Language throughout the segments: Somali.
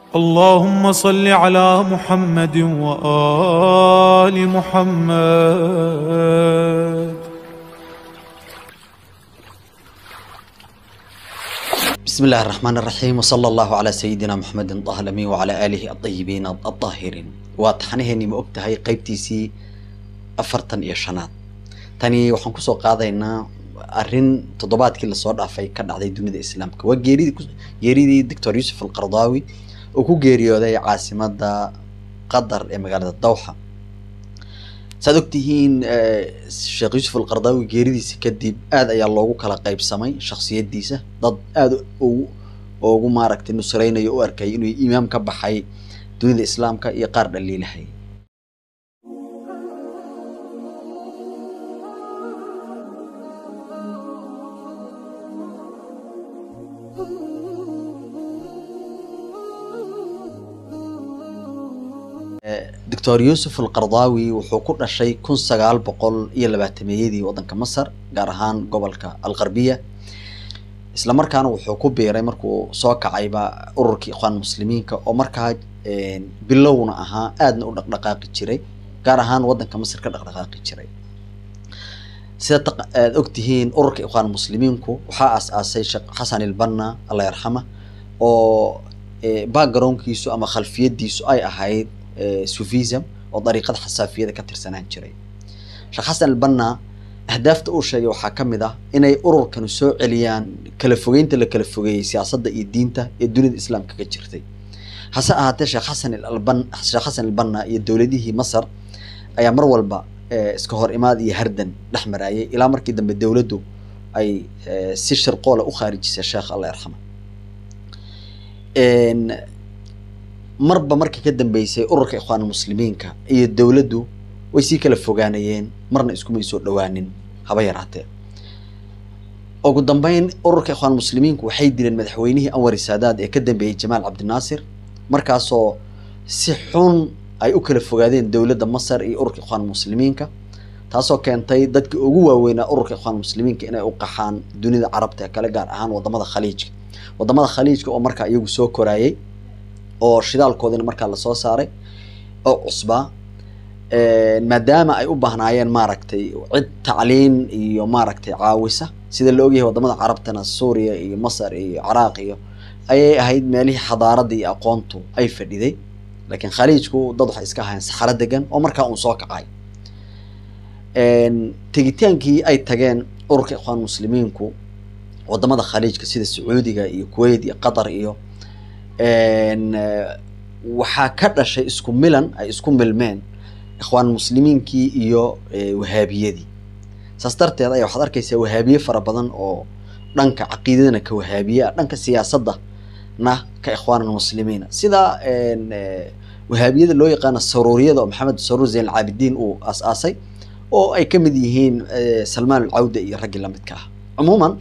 اللهم صل على محمد وآل محمد بسم الله الرحمن الرحيم وصلى الله على سيدنا محمد طه الأمين وعلى آله الطيبين الطاهرين واتحنهني ما ogtahay qaybtiisii afartan iyo shanaad tani waxaan kusoo qaadaynaa arrin toddobaadkii lasoo dhaafay ka dhacday dunida islaamka waa geeridii ku- geeridii doctor yuusuf alqardaawi oo ku geeriyooday caasimada qatar ee magaalada dawxa saad ogtihiin eh, sheekh yuusuf alqardaawi geeridiisa kadib aad ayaa loogu kala qaybsamay shakhsiyadiisa dad aada ugu ugu maaragtay nusreynayo u arkay inuu imaam ka baxay dunida islaamka iyo qaar dhaliilahay doctor yuusuf alqardaawi wuxuu ku dhashay kun sagaal boqol iyo labaatameeyadii waddanka masar gaar ahaan gobolka alqarbiya isla markaana wuxuu ku biiray markuu soo kacayba ururkii ikhwaan muslimiinka oo markaa een, bilowna ahaa aadna u dhaqdhaqaaqi jiray gaar ahaan waddanka masar ka dhaqdhaqaaqi jiray sida taq- aad ogtihiin ururka ikhwaan muslimiinku waxaa aas-aasay sheekh xasan ilbanna allah yarxama oo eh, backgroundkiisu ama khalfiyadiisu ay ahayd eh, sufism oo dariiqada xasaafiyada ka tirsanaan jiray sheekh xasan albanna ahdaafta uu sheegay waxaa ka mid ah inay ururkanu soo celiyaan kala fogeynta la kala fogeeyey siyaasadda iyo diinta ee dunida islaamka ka jirtay hase ahaatee sheekh xasan alban sheekh xasan albanna iyo dowladihii masar ayaa mar walba eh, iska hor imaad iyo hardan dhex marayay ilaa markii dambe dowladdu ay eh, si shirqoola u khaarijisay sheekh allah yarxama Een, marba markii ka dambeysay ururka ikhwaan muslimiinka iyo dowladdu way sii kala fogaanayeen marna iskumay soo dhowaanin haba yaraatee ugu dambeyn ururka ikhwaan muslimiinku waxay dileen madaxweynihii anwar saadaad ee ka dambeeyey jamaal cabdinaasir markaasoo si xun ay u kala fogaadeen dowladda masar iyo ururka ikhwaan muslimiinka taasoo keentay dadkii ugu waaweynaa ururka ikhwaan muslimiinka inay u qaxaan dunida carabta ee kale gaar ahaan wadamada khaliijka wadamada khaliijka oo markaa iyagu soo koraayay oo shidaalkoodina markaa lasoo saaray oo cusbaa Een, maadaama ay u baahnaayeen maaragtay cid tacliin iyo maaragtay caawisa sida la ogyahay wadamada carabtana suuriya iyo masar iyo ciraaq iyo ayay ahayd meelihii xadaaradda iyo aqoontu ay fadhiday laakiin khaliijku dad waxay iska ahaayeen saxaro degan oo markaa uun soo kacay Een, tegitaankii ay tageen ururka ikhwaan muslimiinku wadamada khaliijka sida sacuudiga iyo kuwait iyo qatar iyo een, eh, waxaa ka dhashay isku milan ay isku milmeen ikhwaan muslimiinkii iyo eh, wahaabiyadii saas darteed ayaa waxaad arkaysaa wahaabiye fara badan oo dhanka caqiidadana ka wahaabiye ah dhanka siyaasadda na ka ikhwaan muslimiina sida een, eh, wahaabiyada loo yaqaano saruuriyada oo maxamed saruur zayn alcaabidiin uu aas-aasay oo ay ka mid yihiin eh, salmaan alcawda iyo raggii lamidka ah cumuuman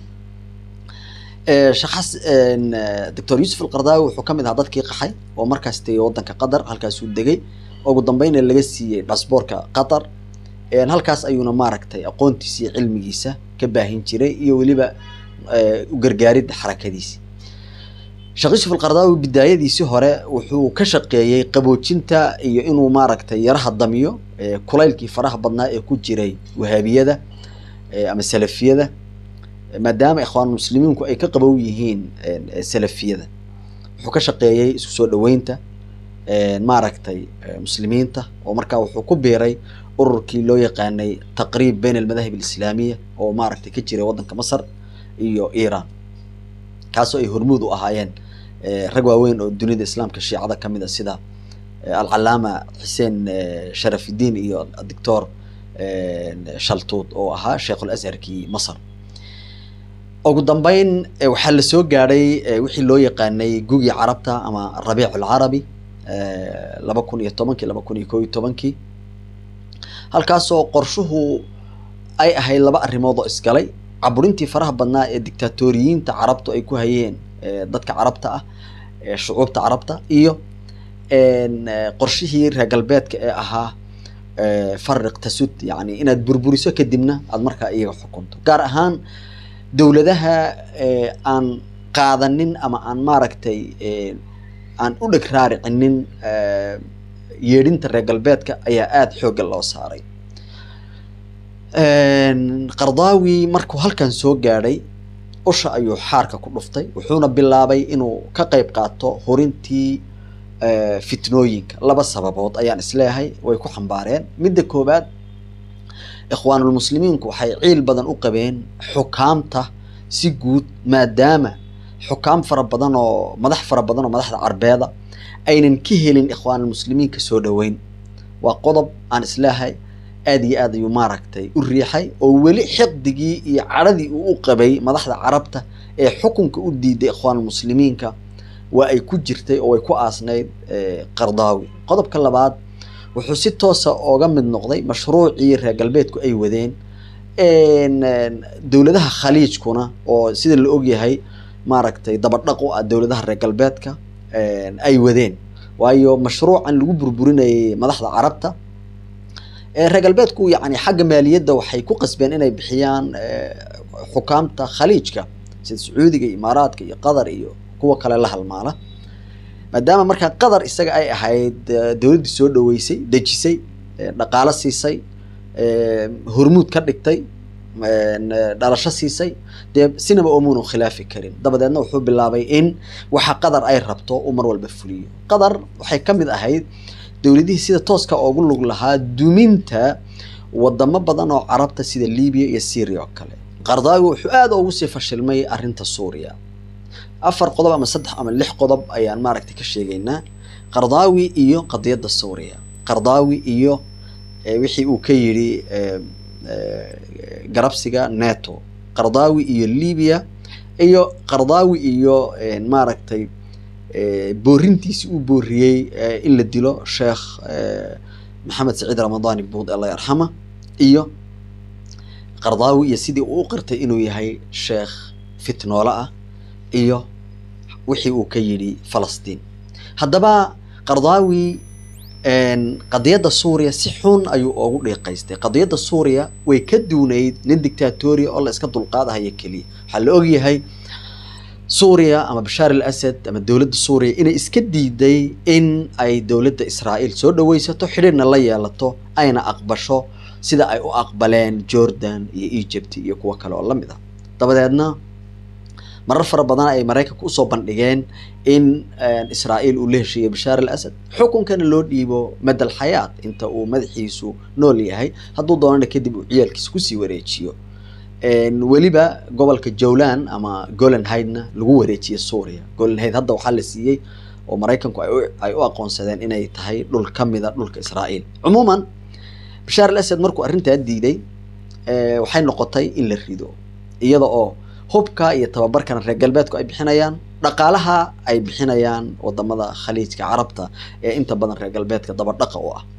eh, sheekh xas een, eh, doctor yuusuf alqardaawi wuxuu ka mid ahaa dadkii qaxay oo markaas tegay waddanka qatar halkaasuu degay ugu dambeyna laga siiyey dhasboorka qatar Een, halkaas ayuuna maaragtay aqoontiisa iyo cilmigiisa ka baahin jiray iyo weliba eh, u gargaaridda xarakadiisi sheekh yuusuf alqardaawi bidaayadiisii hore wuxuu ka shaqeeyey qaboojinta iyo inuu maaragtay yaraha damiyo eh, kulaylkii faraha badnaa ee ku jiray wahaabiyada eh, ama salafiyada Eh, maadaama ikhwaan muslimiinku ay ka qabow yihiin een, eh, salafiyada wuxuu ka shaqeeyey isku soo dhoweynta een, maaragtay eh, muslimiinta oo markaa wuxuu ku biiray ururkii loo yaqaanay taqriib bayn almadahib alislaamiya oo maaragtay ka jiray waddanka masar iyo iiraan kaasoo ay hormuud u ahaayeen eh, rag waaweyn oo dunida islaamka shiicada ka mid a sida eh, alcalaama xuseen eh, sharafidiin iyo doctor shaltuud oo ahaa sheikhul azharkii masar ugu dambeyn eh, waxaa la soo gaadhay eh, wixii loo yaqaanay gugii carabta ama rabiic alcarabi eh, laba kun iyo tobankii laba kun iyo koo iyo tobankii halkaasoo qorshuhu ay ahayd laba arrimood oo isgalay caburintii faraha badnaa ee dictatoriyiinta carabtu ay ku hayeen eh, dadka carabta ah ee shucuubta carabta iyo een, eh, qorshihii reer galbeedka ee ahaa eh, fariq tasud yani inaad burburiso kadibna aad markaa iyaga xukunto gaar ahaan dowladaha eh, aan qaadanin ama aan maaragtay eh, aan u dheg raaricinin yeedhinta reer galbeedka ayaa aada xoogga loo saaray qardaawi markuu halkan soo gaadhay usha ayuu xaarka ku dhuftay wuxuuna bilaabay inuu ka qayb qaato horintii fitnooyinka laba sababood ayaan isleeyahay way ku xambaareen midda koowaad ikhwaanulmuslimiinku waxay ciil badan u qabeen xukaamta si guud maadaama xukaam fara badan oo madax fara badan oo madaxda carbeeda aynan ka helin ikhwaanulmuslimiinka soo dhoweyn waa qodob aan isleeyahay aada iyo aad ayuu maaragtay u riixay oo weli xiqdigii iyo cadhadii uu u qabay madaxda carabta ee xukunka u diiday ikhwaanulmuslimiinka waa ay ku jirtay oo ay ku aasnayd qardaawi qodobka labaad wuxuu si toosa ooga mid noqday mashruucii reer galbeedku ay wadeen dowladaha khaliijkuna oo sida la ogyahay maaragtay dabadhaq u ah dowladaha reer galbeedka ay wadeen waayo mashruucan lagu burburinayay madaxda carabta reer galbeedku yani xagga maaliyadda waxay ku qasbeen inay bixiyaan xukaamta khaliijka sida sacuudiga iyo imaaraadka iyo qatar iyo kuwa kale la halmaala maadaama markaa qatar isaga ay ahayd dowladdii soo dhaweysay dejisay dhaqaalo siisay hormuud ka dhigtay dhalasho siisay dee sinaba omuunu khilaafi karin dabadeedna wuxuu bilaabay in waxa qatar ay rabto uu mar walba fuliyo qatar waxay ka mid ahayd dowladihii sida tooska oogu lug lahaa duminta wadamo badan oo carabta sida libiya iyo syria oo kale qardaawi wuxuu aada ugu sii fashilmay arrinta suuriya afar qodob ama saddex ama lix qodob ayaan maaragtay ka sheegaynaa qardaawi iyo qadiyadda suuriya qardaawi iyo wixii uu ka yidhi garabsiga neto qardaawi iyo libiya iyo qardaawi iyo maaragtay boorintiisi uu booriyey in la dilo sheekh maxamed saciid ramadaani buud allah yarxama iyo qardaawi iyo sidii uu u qirtay inuu yahay sheekh fitnoole ah iyo wixii uu ka yidhi falastiin haddaba qardaawi qadiyadda suuriya si xun ayuu oogu dhiiqaystay qadiyadda suuriya way ka duunayd nin dictatoriya oo la iska dulqaadahaya keliya waxaa la ogyahay suuriya ama bashaar al asad ama dowladda suuriya inay iska diiday in ay dowladda israa'iil soo dhaweysato xidhiirna la yeelato ayna aqbasho sida ay u aqbaleen jordan iyo egypt iyo kuwo kale oo lamid ah dabadeedna marar fara badan ay maraykanka usoo bandhigeen in israa'iil uu la heshiiyey bashaar al asad xukunkana loo dhiibo madal xayaat inta uu madaxiisu nool yahay hadduu doonana kadib uu ciyaalkiisa kusii wareejiyo weliba gobolka jowlan ama golan hydna lagu wareejiyey suuriya golan hyd hadda waxaa la siiyey oo maraykanku ay u aqoonsadeen inay tahay dhul ka mida dhulka israa'iil cumuuman bashaar al asad markuu arrintaa diiday waxay noqotay in la rido iyada oo hubka iyo tababarkana reer galbeedku ay bixinayaan dhaqaalaha ay bixinayaan wadamada khaliijka carabta ee inta badan reer galbeedka dabadhaqa u ah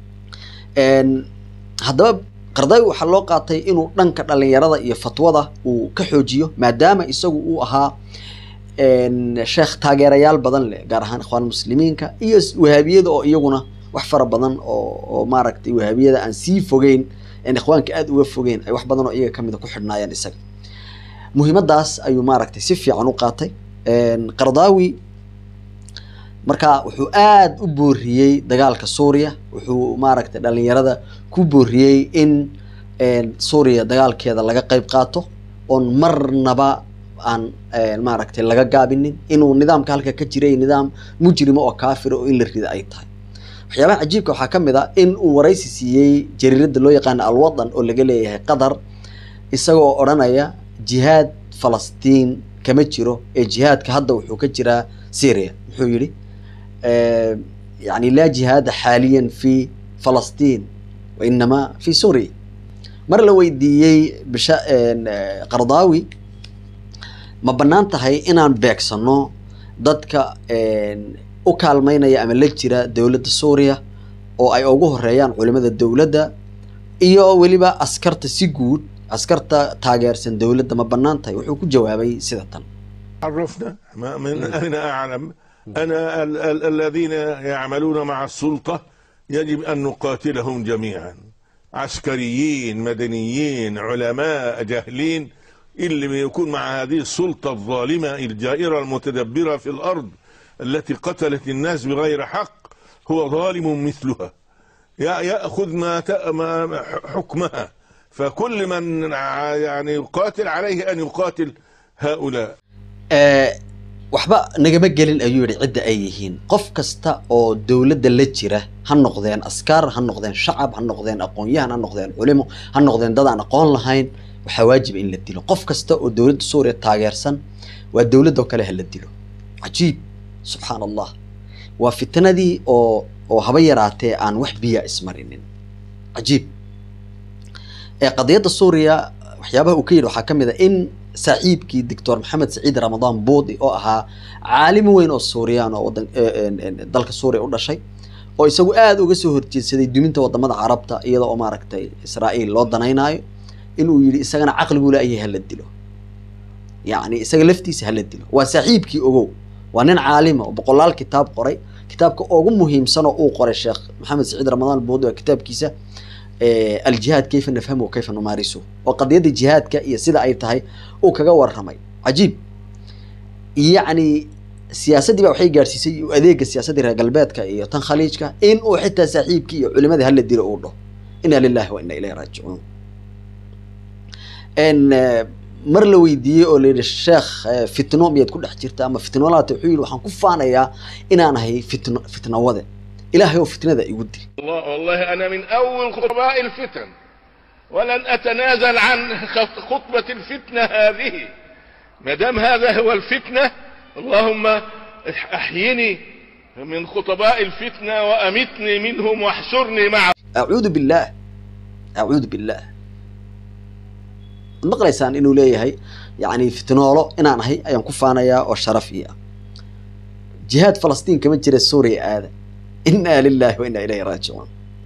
haddaba qardaawi waxaa loo qaatay inuu dhanka dhalinyarada iyo fatwada uu ka xoojiyo maadaama isagu uu ahaa sheekh taageerayaal badan leh gaar ahaan ikhwaan muslimiinka iyo wahaabiyada oo iyaguna wax fara badan oo oo maaragtay wahaabiyada aan sii fogeyn en ikhwaanka aada uga fogeyn ay wax badan oo iyaga kamida ku xidhnaayeen isaga muhiimadaas ayuu maaragtay si fiican u qaatay qardaawi marka wuxuu aada u booriyey dagaalka suuriya wuxuu maaragtay dhalinyarada ku booriyey in suuriya dagaalkeeda laga qeyb qaato oon marnaba aan maaragtay laga gaabinin inuu nidaamka halka ka jiray nidaam mujrima oo kaafira oo in la rida ay tahay waxyaabaha cajiibka waxaa ka mid a in uu waraysi siiyey jariiradda loo yaqaano alwadan oo laga leeyahay qatar isagoo odhanaya jihaad falastiin kama jiro ee jihaadka hadda wuxuu ka jiraa syria muxuu yidhi yani laa jihaada xaaliyan fi falastiin wa inamaa fi suuriya mar la weydiiyey bisha qardaawi ma bannaan tahay inaan beegsano dadka u kaalmeynaya ama la jira dowladda suuriya oo ay ugu horeeyaan culimada dowladda iyo weliba askarta si guud askarta taageersan dowladda ma bannaan tahay wuxuu ku jawaabay sida tan عرفنا ما من أين أعلم أنا ال ال الذين يعملون مع السلطة يجب أن نقاتلهم جميعا عسكريين مدنيين علماء جاهلين اللي يكون مع هذه السلطة الظالمة الجائرة المتدبرة في الأرض التي قتلت الناس بغير حق هو ظالم مثلها يا- يأخذ ما ت- ما حكمها فكل من ع- يعني يقاتل عليه أن يقاتل هؤلاء Ee, waxba nagama gelin ayuu yidhi cidda ay yihiin qof kasta oo dowladda la jira ha noqdeen askar ha noqdeen shacab ha noqdeen aqoon-yahan ha noqdeen culimo ha noqdeen dad aan aqoon lahayn waxaa waajiba in la dilo qof kasta oo dowladda suuriya taageersan waa dowladoo kale ha la dilo cajiib subxaan allah waa fitnadii oo oo haba yaraatee aan wax biya ismarinin cajiib ee qadiyadda suuriya waxyaabaha uu ka yidhi waxaa ka mid a in saaxiibkii doctor maxamed saciid ramadaan boodi oo ahaa caalim weyn oo suuriyaan oo wadan ee, een, een, dalka suuriya u dhashay oo isagu aada uga soo horjeedsaday duminta wadamada carabta iyada oo maaragtay israa'iil loo danaynaayo inuu yidhi isagana caqligu leeyahay hala dilo yacni isaga laftiisa hala dilo waa saaxiibkii ogow waa nin caalima oo boqolaal kitaab qoray kitaabka ugu muhiimsan oo uu qoray sheekh maxamed saciid ramadaan boodi waa kitaabkiisa eh, aljihaad kayfa nafhamu wa kayfa numaarisu oo qadiyadda jihaadka iyo sida ay tahay uu kaga warramay cajiib yacni siyaasaddii baa waxay gaadhsiisay u adeega siyaasaddii reer galbeedka iyo tan khaliijka in uu xitaa saaxiibkii iyo culimadii hala dilo uu dhaho inna lillahi wa inna ilayhi raajicuun n eh, mar la weydiiyey oo la yidhi sheekh eh, fitno miyaad ku dhex jirta ama fitnolaata wuxuu yidhi waxaan ku faanayaa inaan ahay fitno fitnawade ilaahay oo fitnada igu dil والله, والله أنا من أول خطباء الفتن ولن أتنازل عن خط- خطبة الفتنة هذه ما دام هذا هو الفتنة اللهم أحيني من خطباء الفتنة وأمتني منهم واحشرني معهم acuudu billaah acuudu billaah waad maqlaysaan inuu leeyahay yacni fitnoolo inaan ahay ayaan ku faanayaa oo sharaf ii ah jihaad falastiin kama jira suuriya aada inna lillahi wa inna ilayhi raajicuun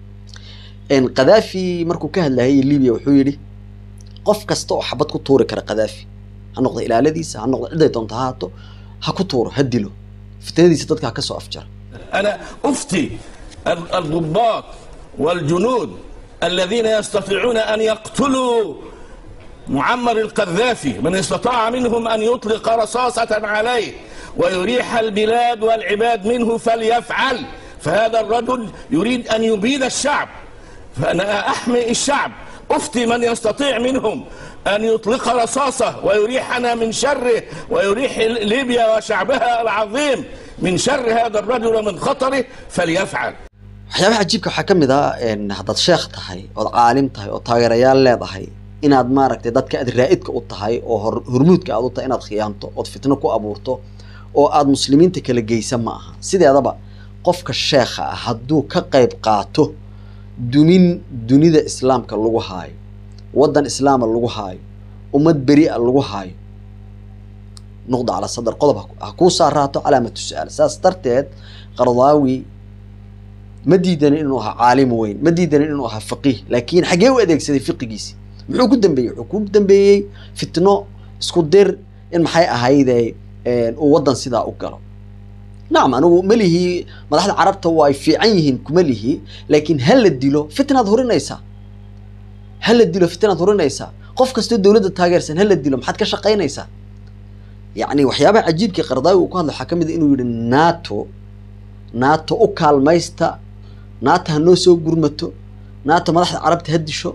n qadaafi markuu ka hadlayay libiya wuxuu yidhi qof kasta oo xabad ku tuuri kara qadaafi ha noqdo ilaaladiisa ha noqdo ciday doonta ha haato ha ku tuuro ha dilo fitnadiisa dadka ha ka soo afjara أنا أفتي ال- الضباط والجنود الذين يستطيعون أن يقتلوا معمر القذافي من استطاع منهم أن يطلق رصاصة عليه ويريح البلاد والعباد منه فليفعل فهذا الرجل يريد أن يبيد الشعب فأنا أحمي الشعب أفتي من يستطيع منهم أن يطلق رصاصة ويريحنا من شره ويريح ليبيا وشعبها العظيم من شر هذا الرجل ومن خطره فليفعل waxyaabaha cajiibka waxaa ka mid ah n haddaad sheekh tahay ood caalim tahay oo taageerayaal leedahay inaad maaragtay dadka aad raa'idka u tahay oo hor hormuudka aad u tahay inaad khiyaanto ood fitno ku abuurto oo aad muslimiinta kala geysa ma aha sideedaba qofka sheekha ah hadduu ka qayb qaato dumin dunida islaamka lagu haayo waddan islaama lagu haayo ummad beri a lagu haayo nuqda cala sadar qodob ha- ha kuu saaraato calaamatu su-aal saas darteed qardaawi ma diidanin inuu ahaa caalim weyn ma diidanin inuu ahaa faqiih laakiin xaggee u adeegsaday fiqigiisi muxuu ku dambeeyey wuxuu ku dambeeyey fitno isku dir in maxay ahayde uu waddan sidaa u galo nacam anigu ma lihi madaxda carabta waa ay fiican yihiin kuma lihi laakiin ha la dilo fitnaad hurinaysaa ha la dilo fitnaad hurinaysaa qof kastoo dowladda taageersan ha la dilo maxaad ka shaqaynaysaa yacni waxyaabaha cajiibkii qardaawi uu ku hadla waxaa ka mid a inuu yidhi nato nato u kaalmaysta nato ha noo soo gurmato nato madaxda carabta ha disho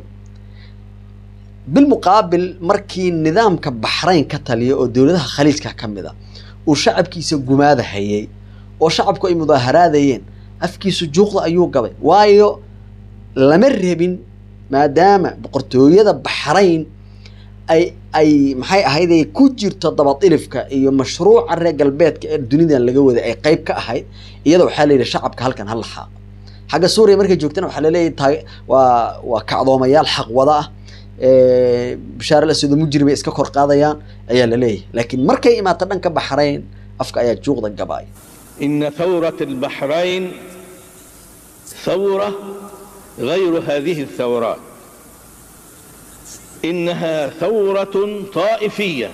bilmuqaabil markii nidaamka baxrayn ka taliya oo dowladaha khaliijka ka mid a uu shacabkiisa gumaada hayay oo shacabku ay mudaaharaadayeen afkiisu juuqda ayuu gabay waayo lama rabin maadaama boqortooyada baxrayn ay ay maxay ahayd ay ku jirto dabadilifka iyo mashruuca reer galbeedka ee dunidan laga waday ay qayb ka ahayd iyada waxaa la yidhi shacabka halkan ha laxaaqo xagga suuriya markay joogtana waxaa laleeyahay taag waa waa kacdoomayaal xaq wada ah bashaar al aswad mujrim ay iska kor qaadayaan ayaa la leeyahay laakiin markay imaato dhanka baxrayn afka ayaa juuqda gabaay إن ثورة البحرين ثورة غير هذه الثورات إنها ثورة طائفية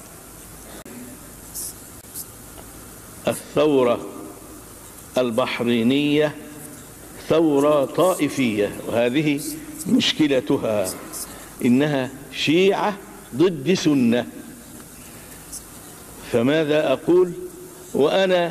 الثورة البحرينية ثورة طائفية وهذه مشكلتها إنها شيعة ضد سنة فماذا أقول وأنا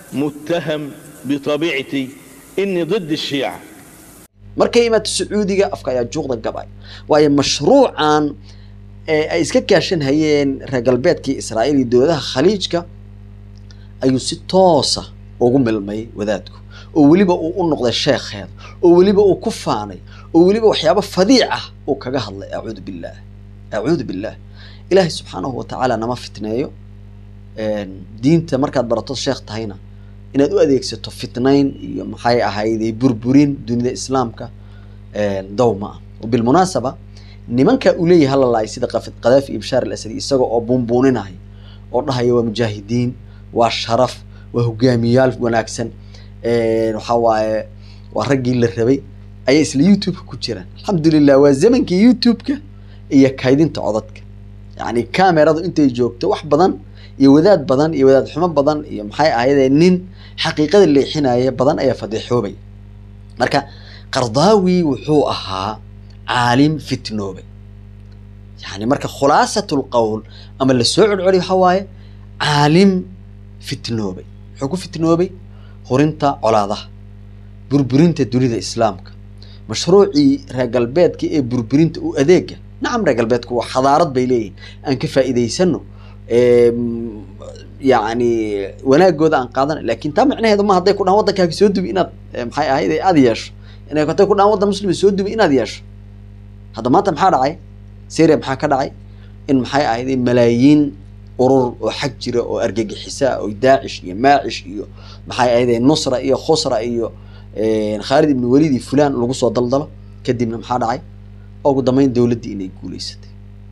متهم بطبيعتي إني ضد الشيعة markay imaato sacuudiga afka ayaa juuqda gabay waayo mashruucan ee ay iska kaashan hayeen reer galbeedkii israa'iil iyo dowladaha khaliijka ayuu si toosa ugu milmay wadaadku oo weliba uu u noqday sheekheeda oo weliba uu ku faanay oo weliba waxyaabo fadiic ah uu kaga hadlay acuudu billaah acuudu billaah ilaahay subxaanahu watacaala nama fitneeyo een, diinta markaad barato sheekh tahayna inaad u adeegsato fitnayn iyo maxay ahayday burburin dunida islaamka een, dow ma ah wabilmunaasaba nimanka uu leeyahay hala laay sida qaf- qadaafi iyo bashaar al asadi isaga oo buunbuuninaya oo dhahaya waa mujaahidiin waa sharaf waa hogaamiyaal wanaagsan een, waxaa waaye waa raggii la rabay ayaa isla youtube ku jiraan alxamdulilah waa zamankii youtube-ka iyo kaydinta codadka yacni kameradu intay joogto wax badan iyo wadaad badan iyo wadaad xumo badan iyo maxay ahayde nin xaqiiqada leexinaya badan ayaa fadeexoobay marka qardaawi wuxuu ahaa caalim fitnoobay yani marka khulaasatu lqowl ama lasoo celceliyo waxaa waaye caalim fitnoobay wuxuu ku fitnoobay hurinta colaadaha burburinta dunida islaamka mashruucii reer galbeedka ee burburinta u adeega nacam reer galbeedku waa xadaarad bay leeyihin aan ka faa'iidaysano Em, yacni wanaagooda aan qaadana laakiin taa micnaheedu ma hadday ku dhahan waddankaaga soo dubi inaad eh, maxay ahayd ee aada yeesho inay hadday ku dhahan waddan muslima soo dubi inaad yeesho hadda maanta maxaa dhacay syria maxaa ka dhacay in maxay ahayd malaayiin urur oo xag jira oo argagixisa oo daacish iyo maacish iyo maxay ahayd nusra iyo khusra iyo eh, khaalid ibn waliid iyo fulaan lagu soo daldalo kadibna maxaa dhacay ugu dambeyn dowladdii inay guuleysatay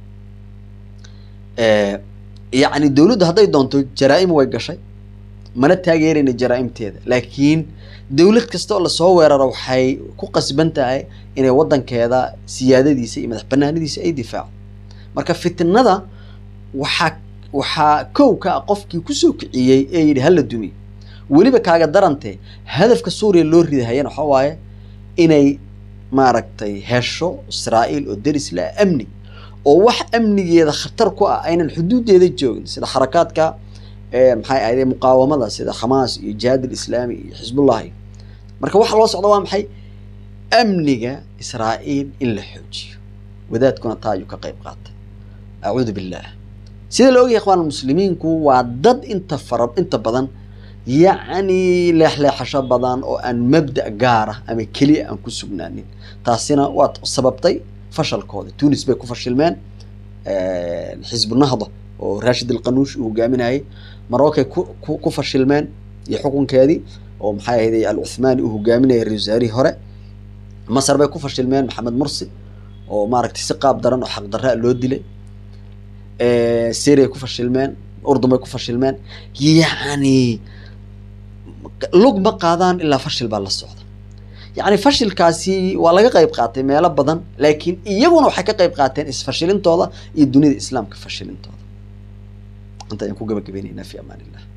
Eh, yacni dowladdu hadday doonto jaraa'im way gashay mana taageerayna jaraa'imteeda laakiin dowlad kasta oo lasoo weeraro waxay ku qasban tahay inay waddankeeda siyaadadiisa iyo madax banaanadiisa ay difaacdo marka fitnada waxaa waxaa kow ka ah qofkii kusoo kiciyey ee yidhi hala dumi weliba kaaga darantee hadafka suuriya loo ridahayana waxaa waaye inay maaragtay hesho israa'iil oo deris la amni oo wax amnigeeda khatar ku ah aynan xuduudeeda joogin sida xarakaadka eh, maxay ahayd muqaawamada sida xamaas iyo jihaad alislaami iyo xisbullahi marka waxa loo socda waa maxay amniga israa'iil in la xoojiyo wadaadkuna taa ayuu ka qayb qaatay acuudu billah sida la ogyahay ikhwaan muslimiinku waa dad inta fara inta badan yacni leexleexasho badan oo aan mabda' gaar ah ama keliya aan ku sugnaanin taasina waa sababtay fashalkooda tunis bay ku fashilmeen xisbu nahda oo rashid alqanuush uu hogaaminayay marokay ku ku- ku fashilmeen iyo xukunkeedii oo maxay ahayd al cuthmaani uu hogaaminayay ra-iisul wasaarihii hore masar bay ku fashilmeen maxamed mursi oo maaragtay si qaab daran oo xaqdarra loo dilay syria ku fashilmeen urdun bay ku fashilmeen yacni lug ma qaadaan ilaa fashil baa la socda yacni fashilkaasi waa laga qayb qaatay meelo badan laakiin iyaguna waxay ka qayb qaateen isfashilintooda iyo dunida islaamka fashilintooda inta ayaan ku gabagabaynaynaa fi amaan illah